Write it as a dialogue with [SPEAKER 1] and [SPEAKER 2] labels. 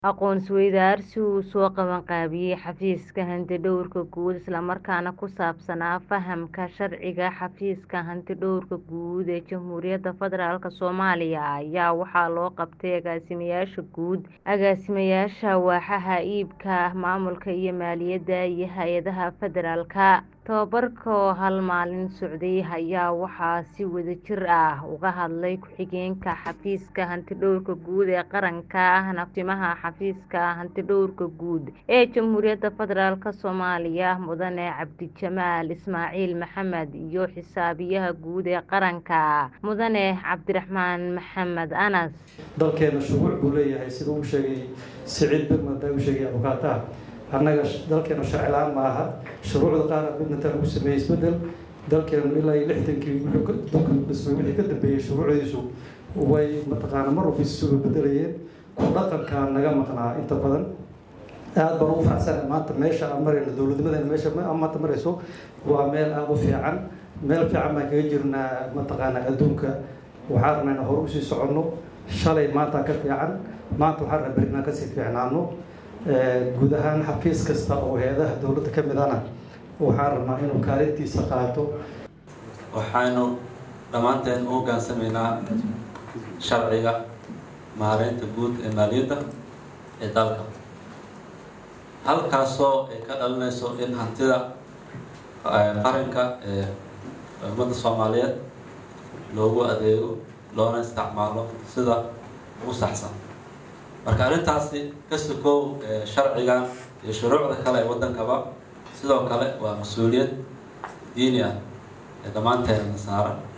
[SPEAKER 1] Aqoon-is-weydaarsi uu soo qabanqaabiyay xafiiska hantidhawrka guud isla markaana ku saabsanaa fahamka sharciga xafiiska hantidhawrka guud ee Jamhuuriyadda Federaalk Soomaaliya ayaa waxaa loo qabtay agaasimayaasha guud, agaasimayaasha waaxaha iibka, maamulka iyo maaliyadda iyo hay'adaha federaalka. Tababarka oo hal maalin socday ayaa waxaa si wadajir ah uga hadlay ku-xigeenka xafiiska hantidhawrka guud ee qaranka ahna Timaha xafiiska hantidhawrka guud ee Jamhuuriyadda Federaalk Soomaaliya Mudane Cabdijamaal Ismaaciil Maxamed iyo xisaabiyaha guud ee qaranka Mudane Cabdiraxmaan Maxamed Anas.
[SPEAKER 2] dalkeena shuruuc buu leeyahay sida uu sheegay Siciid Birmad uu sheegay abukaataha annaga dalkeenu sharci la-aan ma aha shuruucda qaar midnata lagu sameeyey isbedel dalkeenu ilaa iyo lixdankii wuxuu dalka dhismay wixii ka dambeeyey shuruucdiisu way mataqaana mar walba isugu bedelayeen ku dhaqanka naga maqnaa inta badan aad baan ugu faraxsanahay maanta meesha aan marayno dowladnimadeena meesha aan maanta marayso waa meel aada u fiican meel fiican baan kaga jirnaa mataqaana adduunka waxaan rabnaa inaan hore usii soconno shalay maanta ka fiican maanta waxaan rabnaa beri inaan kasii fiicnaano guud ahaan xafiis kasta oo hay-adaha dowladda ka mid ana waxaan rabnaa inuu kaalintiisa qaato
[SPEAKER 3] waxaynu dhammaanteen u hoggaansamaynaa sharciga maareynta guud ee maaliyadda ee dalka halkaasoo ay ka dhalinayso in hantida qaranka ee ummadda soomaaliyeed loogu adeego loona isticmaalo sida ugu saxsan marka arrintaasi ka sokow sharcigan iyo shuruucda kale ee waddankaba sidoo kale waa mas-uuliyad diini ah ee dhammaanteena saaran